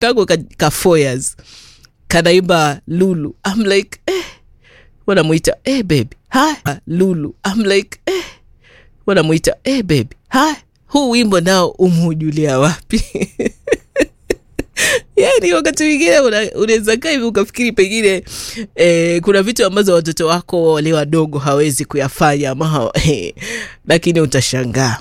kako ka, ka four years kanaimba lulu I'm like eh, wanamwita eh, baby hi lulu I'm like eh, wanamwita eh, baby hi huu wimbo nao umujulia wapi yani wakati mwingine unaweza kaa hivi ukafikiri pengine eh, kuna vitu ambazo watoto wako wale wadogo hawezi kuyafanya ama eh, lakini utashangaa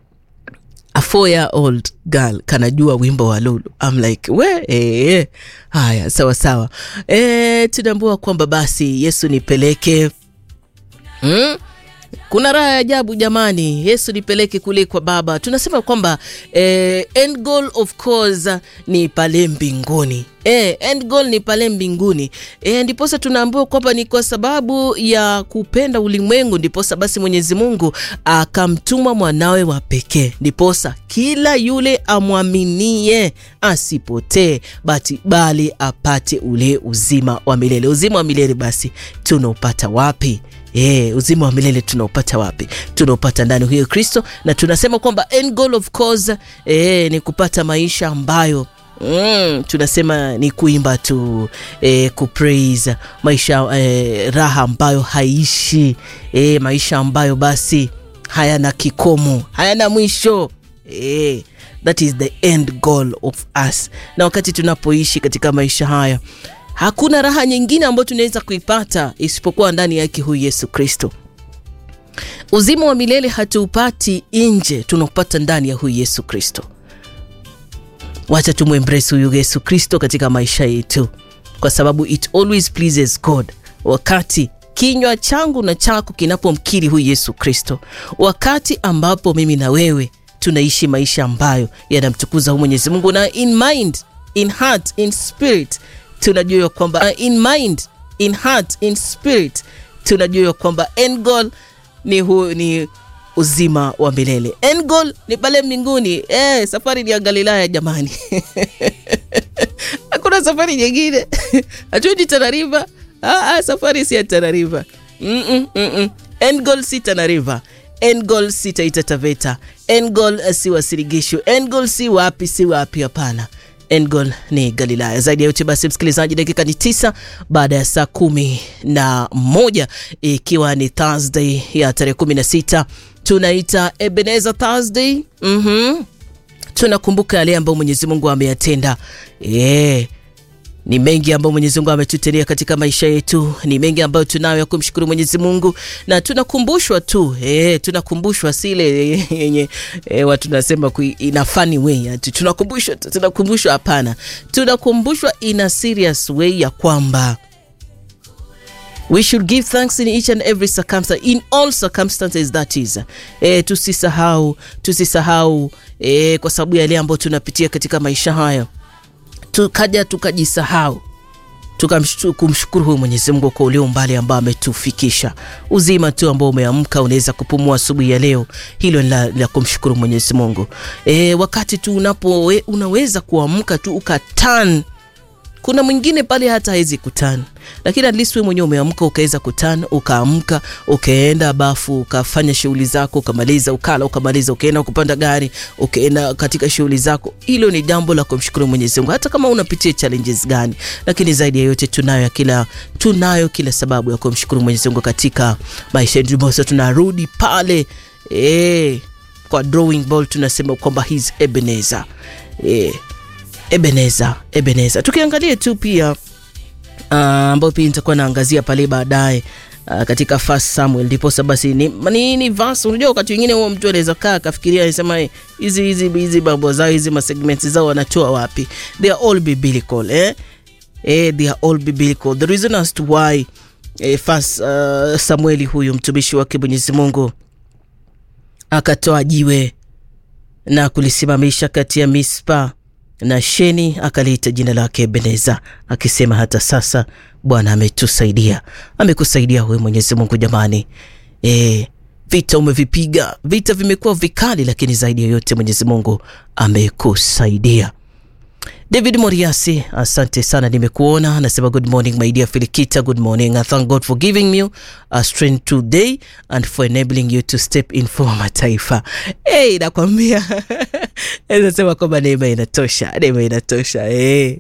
a four year old girl kanajua wimbo wa lulu I'm like we eh, haya sawa sawa eh, tunaambua kwamba basi yesu nipeleke hmm? kuna raha ya ajabu jamani yesu nipeleke kule kwa baba tunasema kwamba eh, end goal of course ni pale mbinguni eh, end goal ni pale mbinguni eh, ndiposa tunaambiwa kwamba ni kwa sababu ya kupenda ulimwengu ndiposa basi mwenyezi mungu akamtuma mwanawe wa pekee ndiposa kila yule amwaminie asipotee bati bali apate ule uzima wa milele uzima wa milele basi tunaupata wapi Yeah, uzima wa milele tunaupata wapi? Tunaupata ndani huyo Kristo, na tunasema kwamba end goal of course eh, ni kupata maisha ambayo Mm, tunasema ni kuimba tu eh, kupraise maisha eh, raha ambayo haishi eh, maisha ambayo basi hayana kikomo hayana mwisho eh, that is the end goal of us. Na wakati tunapoishi katika maisha haya hakuna raha nyingine ambayo tunaweza kuipata isipokuwa ndani yake huyu Yesu Kristo. Uzima wa milele hatuupati nje, tunaupata ndani ya huyu Yesu Kristo. Wacha tumwembrace huyu Yesu Kristo katika maisha yetu, kwa sababu it always pleases God wakati kinywa changu na chako kinapomkiri huyu Yesu Kristo, wakati ambapo mimi na wewe tunaishi maisha ambayo yanamtukuza huyu Mwenyezi Mungu, na in mind, in heart, in spirit tunajua kwamba in mind, in heart, in spirit tunajua kwamba end goal ni, hu, ni uzima wa milele. End goal ni pale mbinguni. Eh, safari ni ya Galilaya jamani. Hakuna safari nyingine. Hatuendi Tana River. Ah, ah, safari si ya Tana River. Mm -mm, mm -mm. End goal si Tana River. End goal si Taita Taveta. End goal uh, si Wasirigishu. End goal si wapi si wapi, hapana. End goal ni Galilaya. Zaidi ya yote basi, msikilizaji, dakika ni tisa baada ya saa kumi na moja ikiwa ni Thursday ya tarehe kumi na sita tunaita Ebenezer Thursday. mm -hmm. Tunakumbuka yale ambayo Mwenyezi Mungu ameyatenda yeah. Ni mengi ambayo Mwenyezi Mungu ametutendea katika maisha yetu, ni mengi ambayo tunayo ya kumshukuru Mwenyezi Mungu, na tunakumbushwa tu eh, tunakumbushwa sile yenye eh, watu nasema in a funny way, ati tunakumbushwa, tunakumbushwa. Hapana, tunakumbushwa in a serious way ya kwamba we should give thanks in each and every circumstance, in all circumstances that is. Eh, tusisahau tusisahau eh, kwa sababu ya yale ambayo tunapitia katika maisha haya tukaja tukajisahau tukamshukuru huyu Mwenyezi Mungu kwa ule umbali ambao ametufikisha. Uzima tu ambao umeamka unaweza kupumua asubuhi ya leo, hilo la, la kumshukuru Mwenyezi Mungu. E, wakati tu unapo we, unaweza kuamka tu ukatan kuna mwingine pale hata hawezi kutan, lakini at least wewe mwenyewe umeamka ukaweza kutan, ukaamka ukaenda bafu ukafanya shughuli zako ukamaliza, ukala ukamaliza, ukaenda kupanda gari ukaenda katika shughuli zako. Hilo ni jambo la kumshukuru Mwenyezi Mungu, hata kama unapitia challenges gani, lakini zaidi ya yote tunayo kila tunayo kila sababu ya kumshukuru Mwenyezi Mungu katika maisha yetu. Basi tunarudi pale eh, kwa drawing board tunasema kwamba he's Ebenezer eh Ebeneza, Ebeneza. Tukiangalia tu pia ambayo uh, pia nitakuwa naangazia pale baadaye uh, katika First Samuel ndiposa basi ni, ni, ni verse. Unajua wakati wengine huo mtu anaweza kaa akafikiria anasema hizi hizi hizi mambo zao hizi masegments zao wanatoa wapi? They are all biblical eh? Eh, they are all biblical. The reason as to why eh, First uh, Samueli huyu mtumishi wake Mwenyezi Mungu akatoa jiwe na kulisimamisha kati ya Mispa na Sheni akaliita jina lake Ebeneza, akisema hata sasa Bwana ametusaidia, amekusaidia wewe Mwenyezi Mungu. Jamani e, vita umevipiga, vita vimekuwa vikali, lakini zaidi ya yote Mwenyezi Mungu amekusaidia. David Moriasi, asante sana, nimekuona. Anasema good morning my dear Filikita, good morning. I thank God for giving you a strength today and for enabling you to step in for mataifa. Hey, nakwambia nasema kwamba neema inatosha, neema inatosha. Hey.